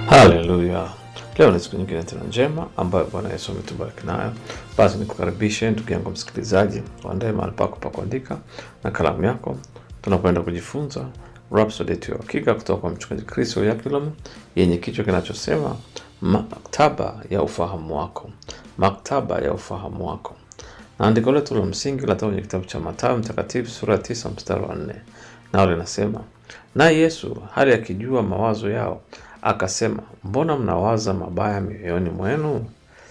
Haleluya! Leo ni siku nyingine tena njema ambayo Bwana Yesu ametubariki nayo. Basi nikukaribishe ndugu yangu msikilizaji, uandae mahali pako pa kuandika na kalamu yako, tunakwenda kujifunza Rhapsody yetu ya Hakika kutoka kwa Mchungaji Chris Oyakhilome yenye kichwa kinachosema maktaba ya ufahamu wako, maktaba ya ufahamu wako. Na andiko letu la msingi linatoka kwenye kitabu cha Mathayo Mtakatifu sura ya tisa mstari wa nne nao linasema, naye Yesu hali akijua mawazo yao akasema, mbona mnawaza mabaya mioyoni mwenu?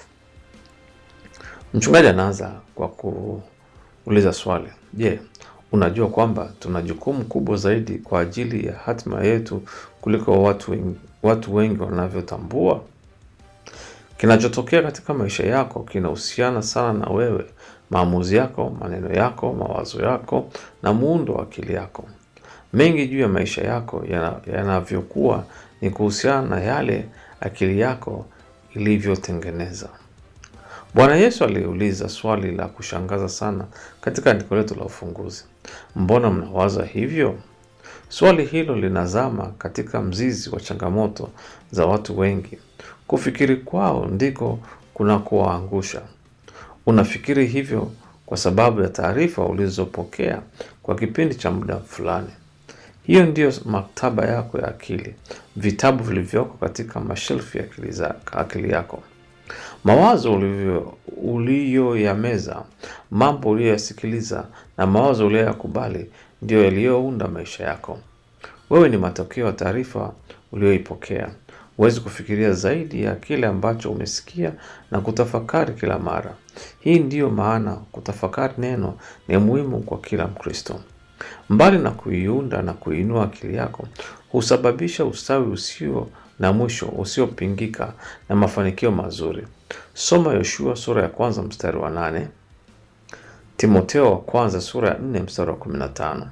Mchungaji anaanza kwa kuuliza swali, je, unajua kwamba tuna jukumu kubwa zaidi kwa ajili ya hatima yetu kuliko watu wengi, watu wengi wanavyotambua? Kinachotokea katika maisha yako kinahusiana sana na wewe, maamuzi yako, maneno yako, mawazo yako na muundo wa akili yako. Mengi juu ya maisha yako yana- yanavyokuwa ni kuhusiana na yale akili yako ilivyotengeneza. Bwana Yesu aliuliza swali la kushangaza sana katika andiko letu la ufunguzi, mbona mnawaza hivyo? Swali hilo linazama katika mzizi wa changamoto za watu wengi. Kufikiri kwao ndiko kunakowaangusha. Unafikiri hivyo kwa sababu ya taarifa ulizopokea kwa kipindi cha muda fulani. Hiyo ndiyo maktaba yako ya akili, vitabu vilivyoko katika mashelfu ya akili, za, akili yako. Mawazo ulivyo- uliyoyameza, mambo uliyoyasikiliza na mawazo uliyoyakubali ndiyo yaliyounda maisha yako. Wewe ni matokeo ya taarifa uliyoipokea. Huwezi kufikiria zaidi ya kile ambacho umesikia na kutafakari kila mara. Hii ndiyo maana kutafakari neno ni muhimu kwa kila Mkristo. Mbali na kuiunda na kuinua akili yako, husababisha ustawi usio na mwisho usiopingika na mafanikio mazuri. Soma Yoshua sura ya kwanza mstari wa nane, Timoteo wa kwanza sura ya nne mstari wa kumi na tano.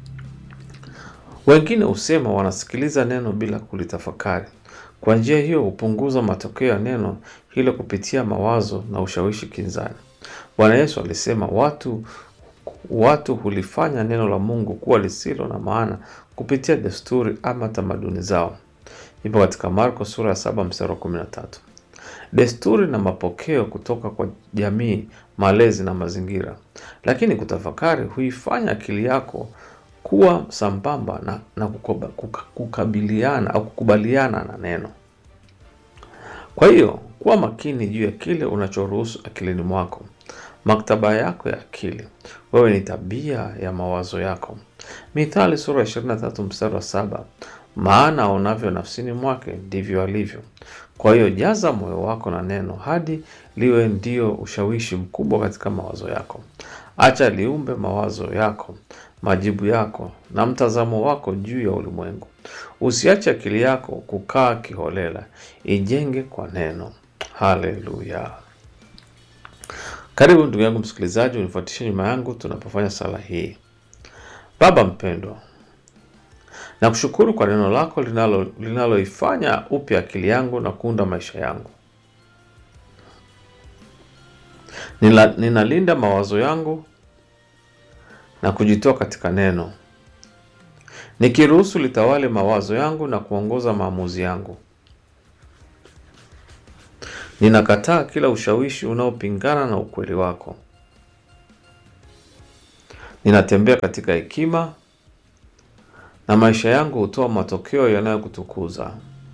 Wengine husema wanasikiliza neno bila kulitafakari. Kwa njia hiyo hupunguza matokeo ya neno hilo kupitia mawazo na ushawishi kinzani. Bwana Yesu alisema watu watu hulifanya neno la Mungu kuwa lisilo na maana kupitia desturi ama tamaduni zao. Ipo katika Marko sura ya saba mstari wa kumi na tatu. Desturi na mapokeo kutoka kwa jamii, malezi na mazingira, lakini kutafakari huifanya akili yako kuwa sambamba na, na kukoba, kuka, kukabiliana au kukubaliana na neno. Kwa hiyo kuwa makini juu ya kile unachoruhusu akilini mwako. Maktaba yako ya akili, wewe ni tabia ya mawazo yako. Mithali sura ya 23 mstari wa saba, maana aonavyo nafsini mwake ndivyo alivyo. Kwa hiyo jaza moyo wako na neno hadi liwe ndio ushawishi mkubwa katika mawazo yako. Acha liumbe mawazo yako, majibu yako na mtazamo wako juu ya ulimwengu. Usiache akili yako kukaa kiholela, ijenge kwa neno. Haleluya! Karibu ndugu yangu msikilizaji, unifuatishe nyuma yangu tunapofanya sala hii. Baba mpendwa, nakushukuru kwa neno lako linalo linaloifanya upya akili yangu na kuunda maisha yangu. Nila, ninalinda mawazo yangu na kujitoa katika neno, nikiruhusu litawale mawazo yangu na kuongoza maamuzi yangu. Ninakataa kila ushawishi unaopingana na ukweli wako. Ninatembea katika hekima na maisha yangu hutoa matokeo yanayokutukuza.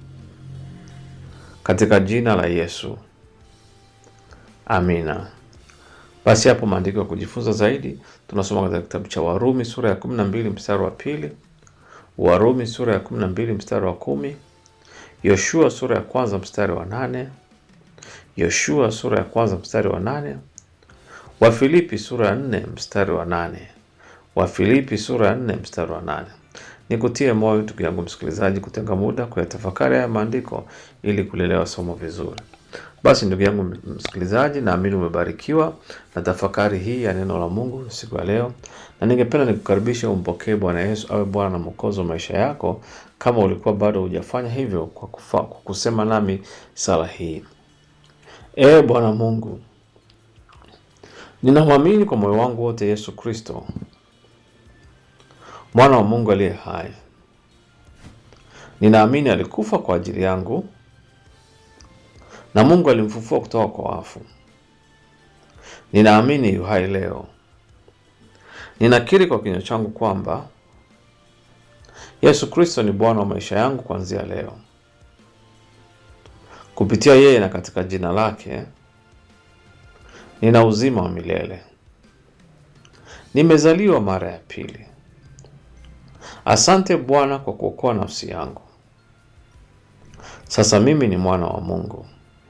Katika jina la Yesu, amina. Basi hapo maandiko ya kujifunza zaidi tunasoma katika kitabu cha Warumi sura ya 12 mstari wa pili, Warumi sura ya 12 mstari wa kumi, Yoshua sura ya kwanza mstari wa nane, Yoshua sura ya kwanza mstari wa nane, Wafilipi sura ya nne mstari wa nane, Wafilipi sura ya nne mstari wa nane. Nikutie moyo ndugu yangu msikilizaji, kutenga muda kuyatafakari haya maandiko ili kulielewa somo vizuri. Basi ndugu yangu msikilizaji, naamini umebarikiwa na tafakari hii ya neno la Mungu siku ya leo, na ningependa nikukaribisha umpokee Bwana Yesu awe Bwana na Mwokozi wa maisha yako, kama ulikuwa bado hujafanya hivyo, kwa, kufa, kwa kusema nami sala hii. Ee Bwana Mungu, ninamwamini kwa moyo wangu wote Yesu Kristo mwana wa Mungu aliye hai. Ninaamini alikufa kwa ajili yangu na Mungu alimfufua kutoka kwa wafu. Ninaamini yu hai leo. Ninakiri kwa kinywa changu kwamba Yesu Kristo ni Bwana wa maisha yangu kuanzia leo. Kupitia yeye na katika jina lake nina uzima wa milele. Nimezaliwa mara ya pili. Asante Bwana kwa kuokoa nafsi yangu. Sasa mimi ni mwana wa Mungu.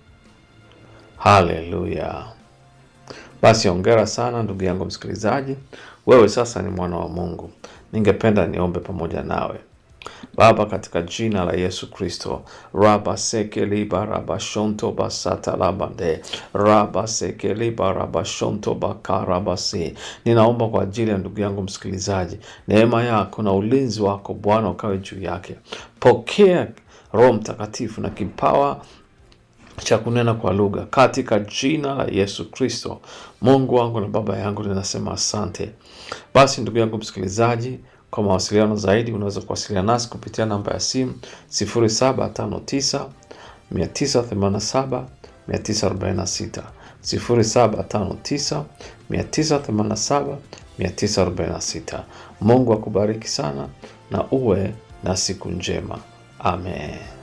Haleluya! Basi ongera sana ndugu yangu msikilizaji, wewe sasa ni mwana wa Mungu. Ningependa niombe pamoja nawe. Baba, katika jina la Yesu Kristo, raba sekeliba raba shonto basata labande raba sekeliba raba shonto bakarabasi. Ninaomba kwa ajili ya ndugu yangu msikilizaji, neema yako na ulinzi wako Bwana ukawe juu yake. Pokea Roho Mtakatifu na kipawa cha kunena kwa lugha katika jina la Yesu Kristo. Mungu wangu na Baba yangu, ninasema asante. Basi ndugu yangu msikilizaji, kwa mawasiliano zaidi unaweza kuwasiliana nasi kupitia namba ya simu 0759 987 946, 0759 987 946. Mungu akubariki sana na uwe na siku njema. Amen.